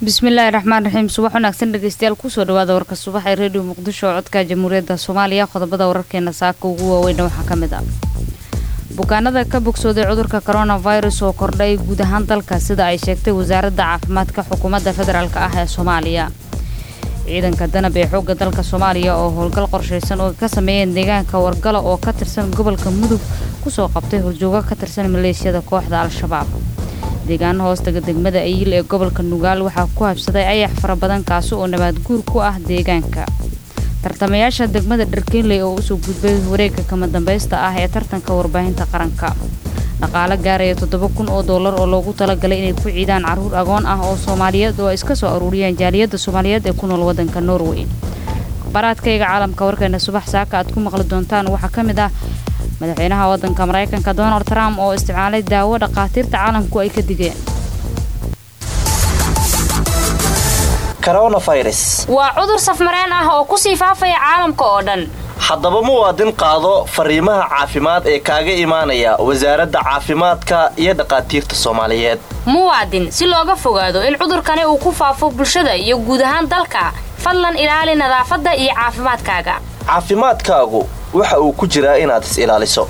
bismillaahi raxmaan raxiim subax wanaagsan dhegeystayaal kusoo dhawaada warka subax ee redio muqdisho oo codka jamhuuriyadda soomaaliya qodobada wararkeena saaka ugu waaweyna waxaa ka mid ah bukaanada ka bogsooday cudurka coronavirus oo kordhay guud ahaan dalka sida ay sheegtay wasaaradda caafimaadka xukuumadda federaalk ah ee soomaaliya ciidanka danab ee xoogga dalka soomaaliya oo howlgal qorshaysan oo ka sameeyeen deegaanka wargala oo ka tirsan gobolka mudug kusoo qabtay horjoogo ka tirsan maleeshiyada kooxda al-shabaab deegaano hoostaga degmada ayil ee gobolka nugaal waxaa ku habsaday ayax fara badan kaasi oo nabaad guur ku ah deegaanka tartamayaasha degmada dharkeynley oo usoo gudbay wareegga kama dambaysta ah ee tartanka warbaahinta qaranka dhaqaale gaaraya toddoba kun oo dollar oo loogu talagalay inay ku ciidaan carruur agoon ah oo soomaaliyeed oo ay iska soo aruuriyeen jaaliyadda soomaaliyeed ee ku nool waddanka norway akhbaaraadkayga caalamka warkeena subax saaka aad ku maqli doontaan waxaa ka mid ah madaxweynaha waddanka maraykanka donald trump oo isticmaalay daawo dhakhaatiirta caalamku ay ka digeen waa cudur safmareen ah oo kusii faafaya caalamka oo dhan haddaba muwaadin qaado fariimaha caafimaad ee kaaga imaanaya wasaaradda caafimaadka iyo dhakhaatiirta soomaaliyeed muwaadin si looga fogaado in cudurkani uu ku faafo bulshada iyo guud ahaan dalka fadlan ilaali nadaafadda iyo caafimaadkaaga caafimaadkaagu waxa uu ku jiraa inaad is ilaaliso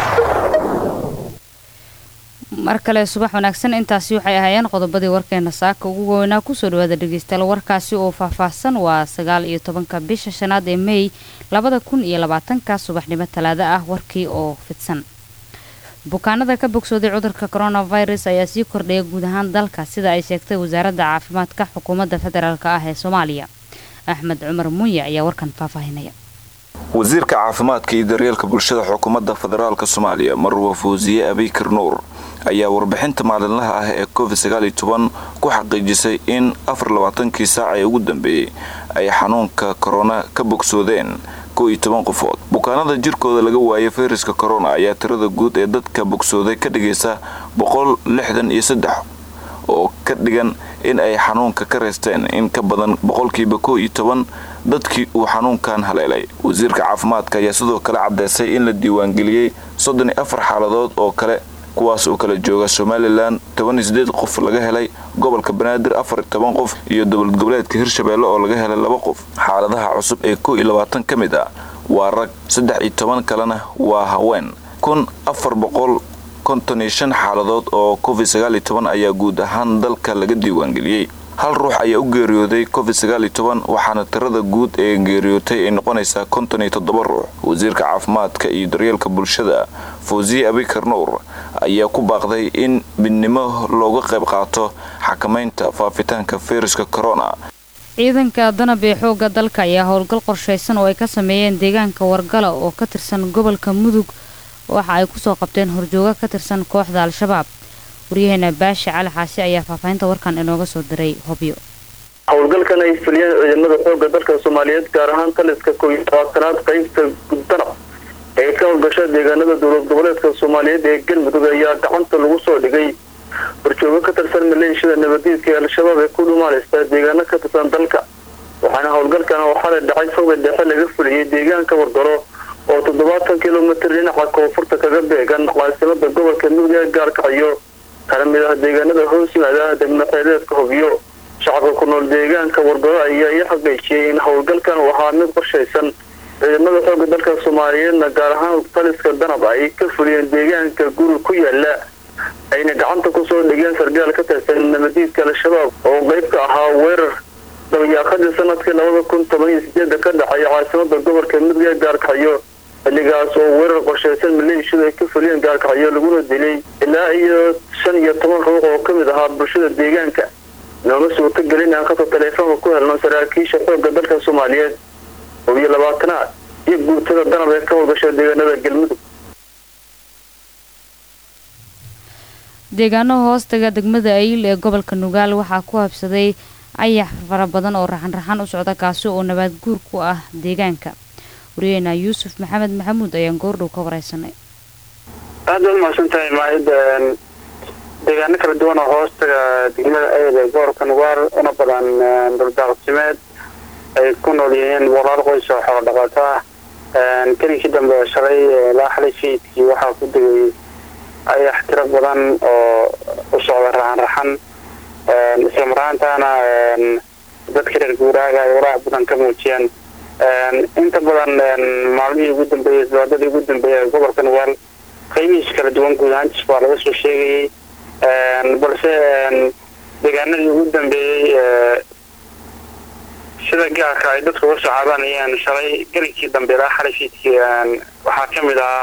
mar kale subax wanaagsan intaasi waxay ahaayeen qodobadii warkeena saaka ugu waaweynaa kusoo dhawaada dhegeystayaal warkaasi oo faahfaahsan waa sagaal iyo tobanka bisha shanaad ee mey labada kun iyo labaatanka subaxnimo talaado ah warkii oo fidsan bukaanada ka bogsooday cudurka coronavirus ayaa sii kordhaya guud ahaan dalka sida ay sheegtay wasaaradda caafimaadka xukuumadda federaalk ah ee soomaaliya axmed cumar muuye ayaa warkan faahfaahinaya wasiirka caafimaadka iyo daryeelka bulshada xukuumadda federaalk soomaaliya marwa fawsiye abikar nuur ayaa warbixinta maalinlaha ah ee covid sagaaliyo toban ku xaqiijisay in afar labaatankii saac ee ugu dambeeyey ay xanuunka korona ka bogsoodeen kow iyo toban qofood bukaanada jirkooda laga waayay fayraska korona ayaa tirada guud ee dadka bogsooday ka dhigaysa boqol lixdan iyo saddex oo ka dhigan in ay xanuunka ka reysteen in ka badan boqolkiiba kow iyo toban dadkii uu xanuunkan haleelay wasiirka caafimaadka ayaa sidoo kale caddeysay in la diiwaangeliyey soddon iyo afar xaaladood oo kale kuwaas oo kala jooga somalilan toban iyo sideed qof laga helay gobolka banaadir afar iyo toban qof iyo dowlad goboleedka hirshabeelle oo laga helay laba qof xaaladaha cusub ee kow iyo labaatan ka mid ah waa rag saddex iyo toban kalena waa haween kun afar boqol konton iyo shan xaaladood oo covid sagaal iyo toban ayaa guud ahaan dalka laga diiwaangeliyey hal ruux ayaa u geeriyooday covid sagaal iyo toban waxaana tirada guud ee geeriyootay ay noqonaysaa konton iyo toddoba ruux wasiirka caafimaadka iyo daryeelka bulshada fawsiye abikar nuur ayaa ku baaqday in midnimo looga qayb qaato xakamaynta faafitaanka fayraska corona ciidanka danab ee xoogga dalka ayaa howlgal qorshaysan oo ay ka sameeyeen deegaanka wargala oo ka tirsan gobolka mudug waxa ay kusoo qabteen horjooga ka tirsan kooxda al-shabaab waryaheena baashi cali xaasi ayaa faahfaahinta warkan inooga soo diray hobyo howlgalkan ay fuliyeen ciidamada xoogga dalka soomaaliyeed gaar ahaan taliska kow iyo labaatanaad qaybta danab ee ka howlgasha deegaanada dowlad goboleedka soomaaliyeed ee galmudug ayaa gacanta lagu soo dhigay horjoogo ka tirsan maleeshiyada nabadiidka ee al-shabaab ee ku dhumaaleysta deegaano ka tirsan dalka waxaana howlgalkan oo xalay dhacay foga dhexe laga fuliyey deegaanka wargalo oo toddobaatan kilomitir dhinaca koonfurta kaga beegan caasimada gobolka mudug ee gaalkacyo kana mid ah deegaanada hoos yimaada degmaxeeleedka hobyo shacabka ku nool deegaanka wargalo ayaa ii xaqiijiyey in howlgalkan uu ahaa mid qorshaysan ciidamada xooga dalka soomaaliyeedna gaar ahaan taliska danab ay ka fuliyeen deegaanka guri ku yaala ayna gacanta kusoo dhigeen sargaal ka tirsan nabadiidka al-shabaab oo qeyb ka ahaa weerar dabayaaqadii sanadkii labada kun toban iyo sideeda ka dhacay caasimada gobolka mudug ee gaarkacyo xilligaas oo weerar qorshaysan maleeshiyadu ay ka fuliyeen gaarkacyo laguna dilay ilaa iyo shan iyo toban ruux oo kamid ahaa bulshada deegaanka nooma suurto gelin aan khadka taleefoonka ku helno saraakiisha xoogga dalka soomaaliyeed oo iyo labaatanaad iyo guutada danab ee ka howlgasha deegaanada galmudug deegaano hoostaga degmada ayil ee gobolka nugaal waxaa ku habsaday ayax fara badan oo raxan-raxan u socda kaasi oo nabaad guur ku ah deegaanka waryaheena yuusuf maxamed maxamuud ayaan goordhow ka wareysanay aada u mahadsan tahay maahid deegaano kala duwan oo hoostaga degmada ayl ee gobolka nugaal una badan dhuldaaqsimeed ay ku nool yihiin walaal qoys oo xoolo dhaqato ah kelinkii dambe shalay ilaa xalay sayidkii waxaa ku degay ayax tiro badan oo u socda raxan raxan isla maraantaana dadka reer guuraaga ay walaac badan ka muujiyeen inta badan maalmihii ugu dambeeyey isbaadadii ugu dambeeyay gobolka nugaal qiimihiis kala duwan guud ahaantiis waa laga soo sheegayay balse deegaanadii ugu dambeeyey sida gaarka ay dadku uga soo caadanayeen shalay gelinkii dambe ilaa xalay fiidkii waxaa ka mid ahaa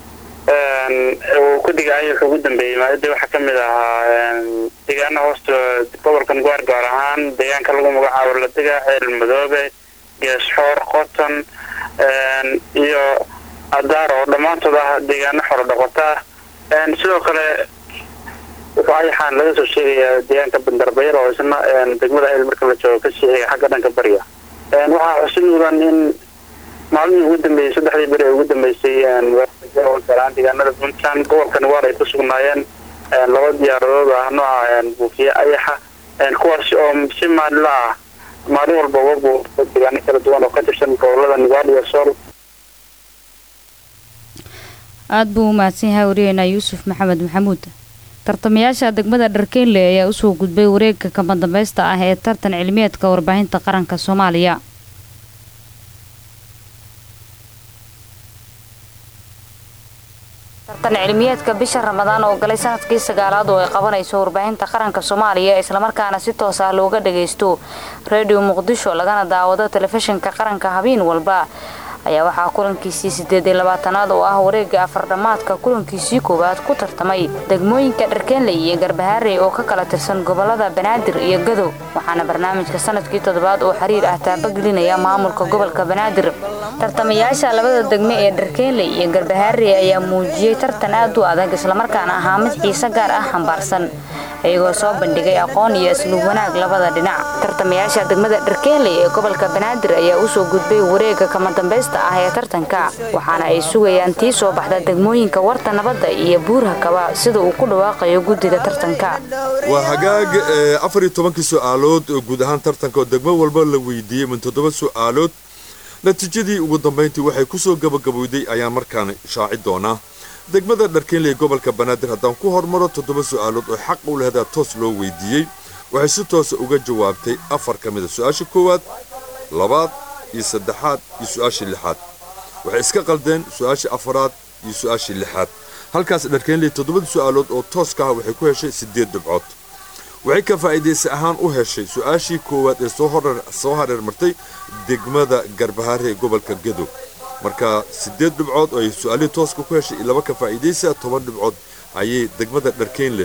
uu ku digaayay wuxuu ugu dambeeyey maadada waxaa ka mid ahaa deegaana hoosta gobolka nugaar gaar ahaan deegaanka lagu magacaabo ladega ceel madoobe geesxoor qoton iyo adaar oo dhammaantood ah deegaano xoro dhaqota sidoo kale wuxuu ayaxaan laga soo sheegayaa deegaanka bandarbayr oo isna degmada ayl marka la joogo ka siixiga xagga dhanka bariga waxaa xusid mudan in maalmihii ugu dambeeyey saddexdii beri ee ugu dambeysay gaaraan deegaanada puntland gobolka nugaar ay ku sugnaayeen laba diyaaradood ah nooca buufiye ayaxa kuwaasi oo si maalinla ah maalin walba uga buufa deegaano kala duwan oo ka tirsan gobolada nugaar iyo sool aada buu u mahadsan yahay wariyeena yuusuf maxamed maxamuud tartamayaasha degmada dharkeynle ayaa usoo gudbay wareegga kama dambaysta ah ee tartan cilmiyeedka warbaahinta qaranka soomaaliya tartan cilmiyeedka bisha ramadaan oo galay sanadkii sagaalaad oo ay qabanayso warbaahinta qaranka soomaaliya islamarkaana si toos ah looga dhagaysto redio muqdisho lagana daawado telefishinka qaranka habeen walba ayaa waxaa kulankiisii sideed iyo labaatanaad oo ah wareega afardhammaadka kulankiisii koowaad ku tartamay degmooyinka dharkeenley iyo garbahaarey oo ka kala tirsan gobolada banaadir iyo gadow waxaana barnaamijka sanadkii toddobaad oo xiriir ah taabagelinaya maamulka gobolka banaadir tartamayaasha labada degme ee dharkeenley iyo garbahaarey ayaa muujiyey tartan aad u adag islamarkaana ahaa mid xiise gaar ah xambaarsan iyagoo soo bandhigay aqoon iyo isluub wanaag labada dhinac tartamayaasha degmada dharkeenley ee gobolka banaadir ayaa usoo gudbay wareega kama dambaysta ah ee tartanka waxaana ay sugayaan tii soo baxda degmooyinka warta nabadda iyo buurha kaba sida uu ku dhawaaqayo guddiga tartanka waa hagaag afar iyo tobankii su-aalood oo guud ahaan tartanka oo degmo walba la weydiiyey min toddoba su-aalood natiijadii ugu dambayntii waxay kusoo gabagabowday ayaan markaan shaaci doonaa degmada dharkeenley gobolka banaadir haddaan ku hormaro toddoba su-aalood oo xaq u lehdaa toos loo weydiiyey waxay si toosa uga jawaabtay afar ka mid a su-aasha koowaad labaad iyo saddexaad iyo su-aashii lixaad waxay iska qaldeen su-aashii afaraad iyo su-aashii lixaad halkaas dharkeenley toddobada su-aalood oo tooska ah waxay ku heshay siddeed dhibcood waxay ka faa'iidaysa ahaan u heshay su-aashii koowaad ee soo hareer martay degmada garbahaare ee gobolka gadow marka siddeed dhibcood oo ay su-aalihii tooska ku heshay iyo laba ka faa'iidaysa toban dhibcood ayay degmada dharkeenley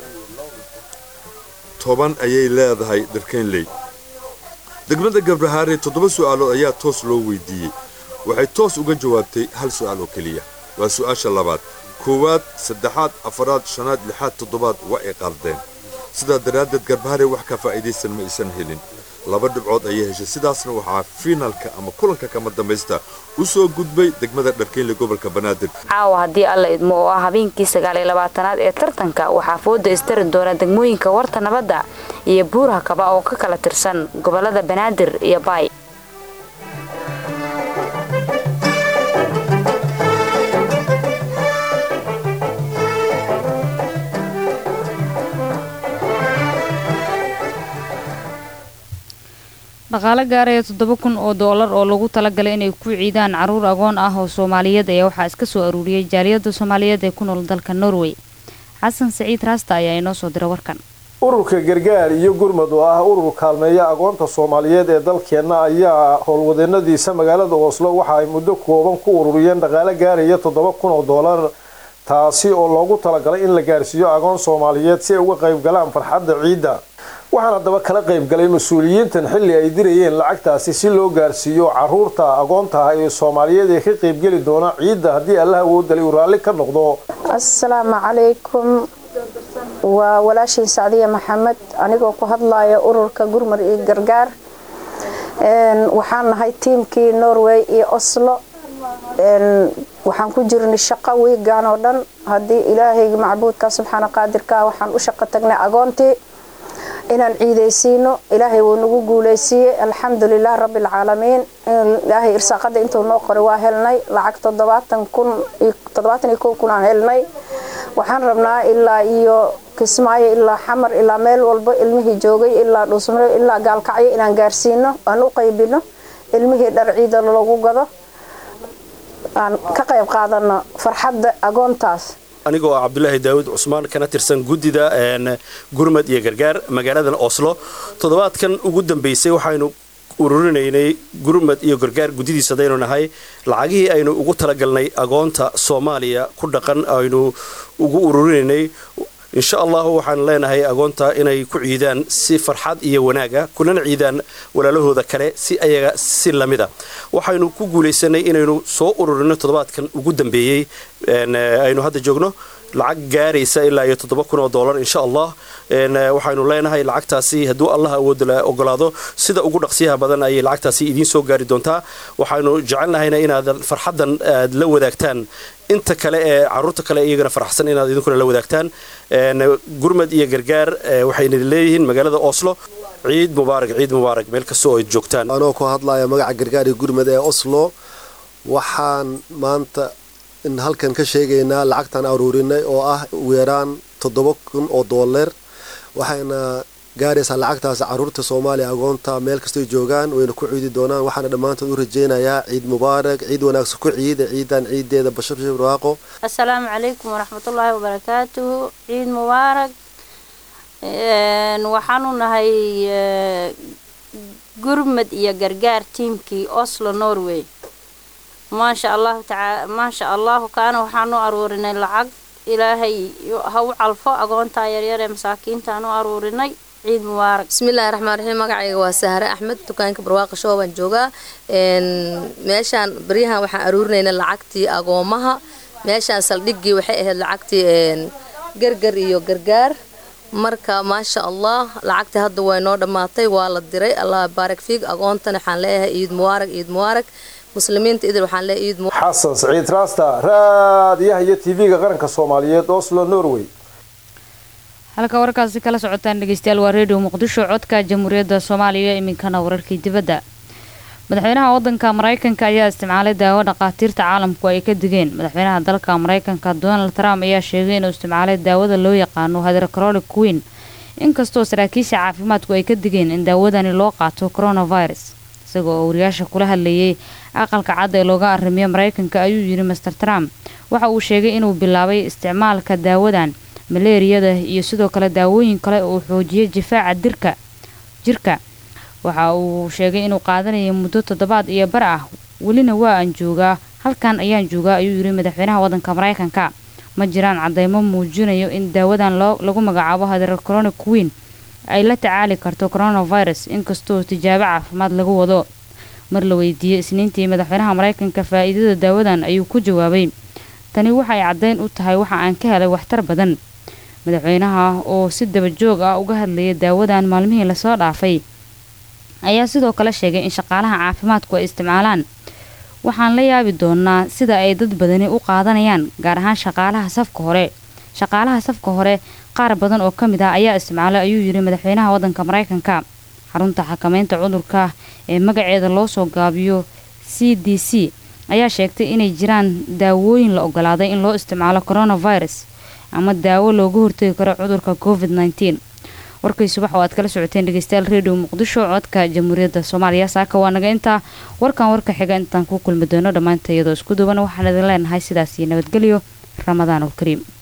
toban ayay leedahay dharkeenley degmada garbahaare toddoba su-aalood ayaa toos loo weydiiyey waxay toos uga jawaabtay hal su-aal oo keliya waa su-aasha labaad koowaad saddexaad afaraad shanaad lixaad toddobaad waa ay qaldeen sidaa daraaddeed garbahaare wax ka faa'iidaysan ma aysan helin laba dhibcood ayay heshay sidaasna waxaa fiinalka ama kulanka kama dambaysta u soo gudbay degmada dharkeynle gobolka banaadir caawa haddii alla idmo oo ah habeenkii sagaaliyo labaatanaad ee tartanka waxaa fooda istari doona degmooyinka warta nabadda iyo buuraha kaba oo ka kala tirsan gobolada banaadir iyo baay dhaqaale gaaraya toddoba kun oo doolar oo lagu talagalay inay ku ciidaan caruur agoon ah oo soomaaliyeed ayaa waxaa iska soo aruuriyey jaaliyadda soomaaliyeed ee ku nool dalka norway xasan saciid raasta ayaa inoo soo dira warkan ururka gargaar iyo gurmud oo ah urur kaalmeeya agoonta soomaaliyeed ee dalkeenna ayaa howlwadeenadiisa magaalada oslo waxa ay muddo kooban ku ururiyeen dhaqaale gaaraya toddoba kun oo doolar taasi oo loogu talagalay in la gaarsiiyo agoon soomaaliyeed si ay uga qayb galaan farxadda ciidda waxaana daba kala qayb galay mas-uuliyiintan xilli ay dirayeen lacagtaasi si loo gaarsiiyo caruurta agoonta ah ee soomaaliyeed ee ka qaybgeli doona ciidda haddii allah awoodalay uu raalli ka noqdo asalaamu calaykum waa walaashiin sacdiya maxamed anigoo ku hadlaya ururka gurmar iyo gargaar waxaan nahay tiimkii norway iyo oslo waxaan ku jirnay shaqo wiigan oo dhan haddii ilaahayga macbuudka subxaana qaadirka waxaan u shaqo tagnay agoontii inaan ciidaysiino ilaahay wuu nagu guuleysiiyey alxamdulilah rabbialcaalamiin ilaahay irsaaqada intuu noo qoray waa helnay lacag toddobaatan kun toddobaatan iyo kow kun aan helnay waxaan rabnaa ilaa iyo kismaayo ilaa xamar ilaa meel walba ilmihii joogay ilaa dhuusmare ilaa gaalkacyo inaan gaarsiino aan u qaybino ilmihii dhar ciida lagu gado aan ka qayb qaadano farxadda agoontaas anigoo ah cabdulaahi daawud cusmaan kana tirsan guddida gurmad iyo gargaar magaaladan oslo toddobaadkan ugu dambeysay waxaynu ururinaynay gurmad iyo gargaar guddidiisa hadaynu nahay lacagihii aynu ugu talagalnay agoonta soomaaliya ku dhaqan aynu ugu ururinaynay insha allahu waxaan leenahay agoonta inay ku ciidaan si farxad iyo wanaaga kulana ciidaan walaalahooda kale si ayaga si lamida waxaynu ku guulaysanay inaynu soo ururino toddobaadkan ugu dambeeyey aynu hadda joogno lacag gaaraysa ilaa iyo toddoba kun oo dollar insha allah waxaynu leenahay lacagtaasi hadduu allah awoodda ogolaado sida ugu dhaqsiyaha badan ayay lacagtaasi idiin soo gaari doontaa waxaynu jecelnahayna inaad farxaddan aad la wadaagtaan inta kale ee caruurta kale iyagana faraxsan inaad idinkuna la wadaagtaan gurmad iyo gargaar waxayna leeyihiin magaalada oslo ciid mubaarak ciid mubaarak meel kasta oo ay joogtaan anoo ku hadlaya magaca gargaar iyo gurmad ee oslo waxaan maanta in halkan ka sheegaynaa lacagtaan aruurinay oo ah ugu yaraan toddoba kun oo doolar waxayna gaaraysaa lacagtaas caruurta soomaaliya agoonta meel kastoy joogaan wayna ku ciidi doonaan waxaana dhammaantood u rajaynayaa ciid mubaarak ciid wanaagsan ku ciida ciidan ciideeda bashar bashar waaqo assalaamu calaykum waraxmatullaahi wabarakaatuhu ciid mubaarak waxaanu nahay gurmad iyo gargaar tiimkii oslo norway maasha allahu tacaala maasha allahu kaana waxaanu aruurinay lacag ilaahay ha u calfo agoontaa yaryar ee masaakiintaanu aruurinay ciid mubaarak bismillahi raxmaan raxiim magacayga waa sahre axmed dukaanka barwaaqa shoo baan joogaa meeshaan baryahan waxaan aruurinaynay lacagtii agoomaha meeshaan saldhiggii waxay ahayd lacagtii gargar iyo gargaar marka maasha allah lacagtii hadda way noo dhammaatay waa la diray allah baarak fiig agoontana waxaan leeyahay ciid mubaarak ciid mubaarak muslimiinta idil waxaan leeyahay ciid xasan saciid raasta raadiyaha iyo tv-ga qaranka soomaaliyeed oslo norway halka warkaasi kala socotaan dhegeystayaal waa redio muqdisho codka jamhuuriyadda soomaaliya iminkana wararkii dibadda madaxweynaha wadanka maraykanka ayaa isticmaalay daawo dhakhaatiirta caalamku ay ka digeen madaxweynaha dalka maraykanka donald trump ayaa sheegay inuu isticmaalay daawada loo yaqaano hydrocrolic queen inkastoo saraakiisha caafimaadku ay ka digeen in daawadani loo qaato coronavirus isagoo oo wariyaasha kula hadlayay aqalka cad ee looga arrimiyo maraykanka ayuu yidhi master trump waxa uu sheegay inuu bilaabay isticmaalka daawadan maleeriyada iyo sidoo kale daawooyin kale oo xoojiyay difaaca dirka jirka waxa uu sheegay inuu qaadanaya muddo toddobaad iyo bar ah welina waa aan joogaa halkan ayaan joogaa ayuu yidhi madaxweynaha wadanka maraykanka ma jiraan cadeymo muujinayo in daawadan lagu magacaabo hydrocronic queen ay la tacaali karto coronavirus inkastoo tijaabo caafimaad lagu wado mar la weydiiyey isniintii madaxweynaha maraykanka faa'iidada daawadan ayuu ku jawaabay tani waxay caddeyn u tahay waxa aan ka helay waxtar badan madaxweynaha oo si daba joog ah uga hadlayay daawadan maalmihii lasoo dhaafay ayaa sidoo kale sheegay in shaqaalaha caafimaadku ay isticmaalaan waxaan la yaabi doonaa sida ay dad badani u qaadanayaan gaar ahaan shaqaalaha safka hore shaqaalaha safka hore qaar badan oo ka mid ah ayaa isticmaalay ayuu yidhi madaxweynaha wadanka maraykanka xarunta xakameynta cudurka ee magaceeda loo soo gaabiyo c d c ayaa sheegtay inay jiraan daawooyin la ogolaaday in loo isticmaalo coronavirus ama daawo looga hortagi karo cudurka covid nteen warkay subax oo aad kala socoteen dhegeystayaal redio muqdisho codka jamhuuriyadda soomaaliya saaka waa naga intaa warkan warka xiga intaan ku kulmi doono dhammaanta iyadoo isku duban waxaan idin leenahay sidaas iyo nabadgelyo ramadaan ulkariim